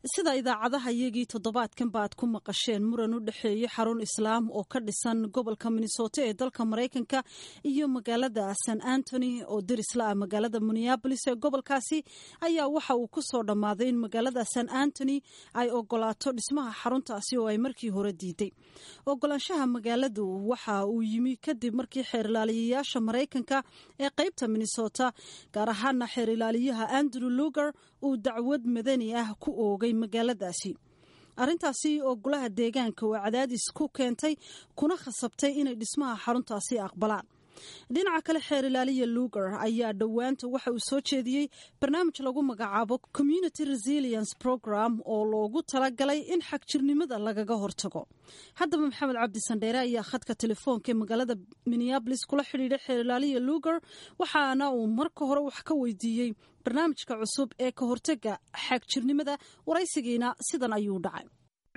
sida idaacadaha iyagii toddobaadkan ba aad ku maqasheen muran u dhexeeyey xarun islaam oo ka dhisan gobolka minnesota ee dalka maraykanka iyo magaalada san antony oo dirisla ah magaalada minneabolis ee gobolkaasi ayaa waxa uu ku soo dhammaaday in magaalada san antony ay ogolaato dhismaha xaruntaasi oo ay markii hore diiday ogolaanshaha magaaladu waxa uu yimi kadib markii xeerilaaliyayaasha maraykanka ee qaybta minnesota gaar ahaana xeerilaaliyaha andrew luger uu dacwad madani ah ku oogay magaaladaasi arrintaasi oo golaha deegaanka oo cadaadis ku keentay kuna khasabtay inay dhismaha xaruntaasi aqbalaan dhinaca kale xeer ilaaliya luger ayaa dhowaanta waxa uu soo jeediyey barnaamij lagu magacaabo community resilience program oo loogu talagalay in xagjirnimada lagaga hortago haddaba maxamed cabdi sandheere ayaa khadka telefoonka ee magaalada minneabolis kula xidhiidhay xeer ilaaliya luger waxaana uu marka hore wax ka weydiiyey barnaamijka cusub ee ka hortaga xagjirnimada waraysigiina sidan ayuu dhacay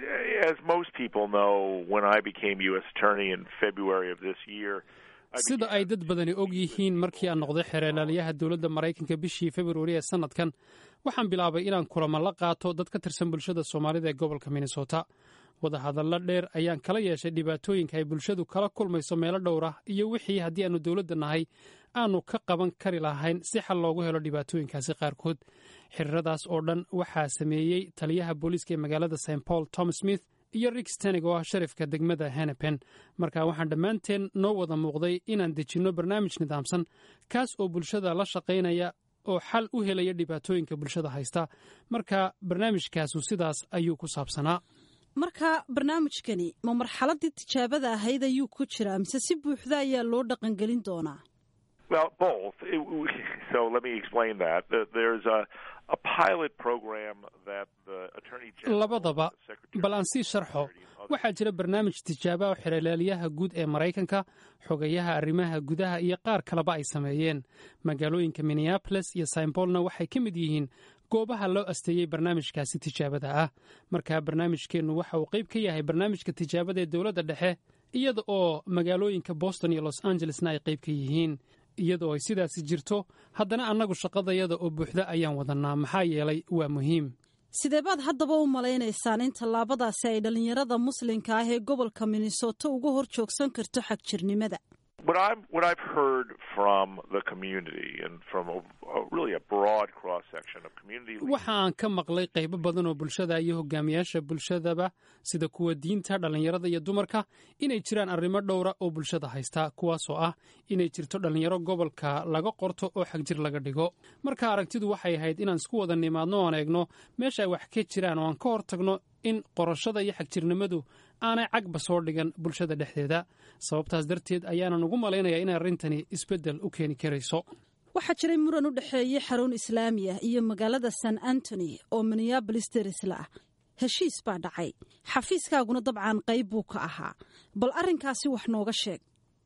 As most people know, when I became U.S. Attorney in February of this year, sida ay dad badani og yihiin markii aan noqday xereelaaliyaha dowladda maraykanka bishii februari ee sannadkan waxaan bilaabay inaan kulamo la qaato dad ka tirsan bulshada soomaalida ee gobolka minnesota wadahadallo dheer ayaan kala yeeshay dhibaatooyinka ay bulshadu kala kulmayso meelo dhowr ah iyo wixii haddii aannu dowladda nahay aanu ka qaban kari lahayn si xal loogu helo dhibaatooyinkaasi qaarkood xiriiradaas oo dhan waxaa sameeyey taliyaha booliiska ee magaalada st paul tom smith iyo rik stenig oo ah sharifka degmada henepen marka waxaan dhammaanteen noo wada muuqday inaan dejinno barnaamij nidaamsan kaas oo bulshada la shaqaynaya oo xal u helaya dhibaatooyinka bulshada haysta marka barnaamijkaasu sidaas ayuu ku saabsanaa marka barnaamijkani ma marxaladii tijaabada ahayd ayuu ku jiraa mise si buuxda ayaa loo dhaqangelin doonaa well, both. It, so let me explain that. There's a a pilot program that the Attorney General labadaba bal aan sii sharxo waxaa jira barnaamij tijaaba oo xereelaaliyaha guud ee maraykanka xogayaha arrimaha gudaha iyo qaar kaleba ay sameeyeen magaalooyinka minneabolis iyo saimbolna waxay ka mid yihiin goobaha loo asteeyey barnaamijkaasi tijaabada ah marka barnaamijkeennu waxa uu qayb ka yahay barnaamijka tijaabada ee dowladda dhexe iyada oo magaalooyinka boston iyo los angelesna ay qayb ka yihiin iyadoo ay sidaasi jirto haddana annagu shaqadayada oo buuxda ayaan wadannaa maxaa yeelay waa muhiim sidee baad haddaba u malaynaysaan in tallaabadaasi ay dhallinyarada muslimka ah ee gobolka minnesota uga hor joogsan karto xagjirnimada What I'm what I've heard from the community and from a, a really a broad cross section of community waxa aan ka maqlay qaybo badan oo bulshada iyo hogaamiyaasha bulshadaba sida kuwa diinta dhallinyarada iyo dumarka inay jiraan arrimo dhowra oo bulshada haysta kuwaasoo ah inay jirto dhallinyaro gobolka laga qorto oo xagjir laga dhigo marka aragtidu waxay ahayd inaan isku wada nimaadno oan eegno meesha ay wax ka jiraan oo aan ka hortagno in qorashada iyo xagjirnimadu aanay cagba soo dhigan bulshada dhexdeeda sababtaas darteed ayaanan ugu malaynayaa in arrintani isbeddel u keeni karayso waxaa jiray muran u dhexeeyey xarun islaami ah iyo magaalada san antony oo minneabolis derisla ah heshiis baa dhacay xafiiskaaguna dabcan qayb buu ka ahaa bal arrinkaasi wax nooga sheeg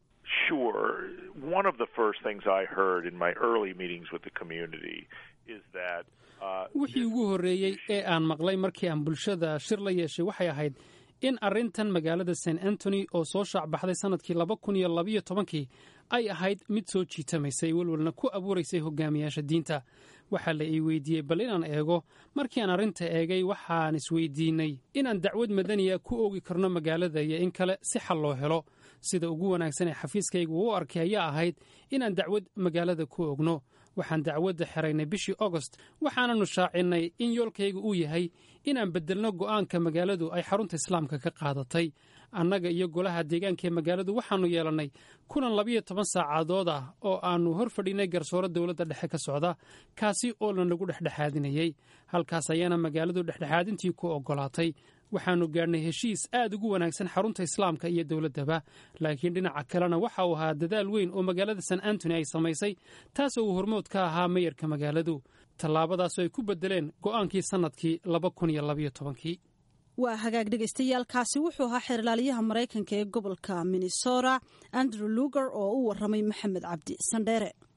Sure. One of the first things I heard in my early meetings with the community is that wixii ugu horreeyey ee aan maqlay markii aan bulshada shir la yeeshay waxay ahayd in arrintan magaalada st antony oo soo shaacbaxday sannadkii laba kun iyo labayo tobankii ay ahayd mid soo jiitamaysay welwelna ku abuuraysay hogaamiyaasha diinta waxaa la ii weydiiyey bal inaan eego markii aan arrinta eegay waxaan isweydiinay inaan dacwad madaniya ku oogi karno magaalada iyo in kale si xal loo helo sida ugu wanaagsan ee xafiiskaygu u arkay ayaa ahayd inaan dacwad magaalada ku ogno waxaan dacwadda xeraynay bishii agost waxaananu shaacinnay in yoolkayga uu yahay inaan beddelno go'aanka magaaladu ay xarunta islaamka ka qaadatay annaga iyo golaha deegaanka ee magaaladu waxaannu yeelannay kulan labiyo toban saacadood ah oo aannu hor fadhinay garsooro dowladda dhexe ka socda kaasi oo lanagu dhexdhexaadinayey halkaas ayaana magaaladu dhexdhexaadintii ku oggolaatay waxaannu gaadhnay heshiis aad ugu wanaagsan xarunta islaamka iyo dowladdaba laakiin dhinaca kalena waxa uu ahaa dadaal weyn oo magaalada san antony ay samaysay taasoo uu hormood ka ahaa mayarka magaaladu tallaabadaasoo ay ku beddeleen go'aankii sannadkii laba kun iyo labayo tobankii waa hagaag dhagaystayaalkaasi wuxuu ahaa xeerlaaliyaha maraykanka ee gobolka minnesota andrew luger oo u warramay maxamed cabdi sandheere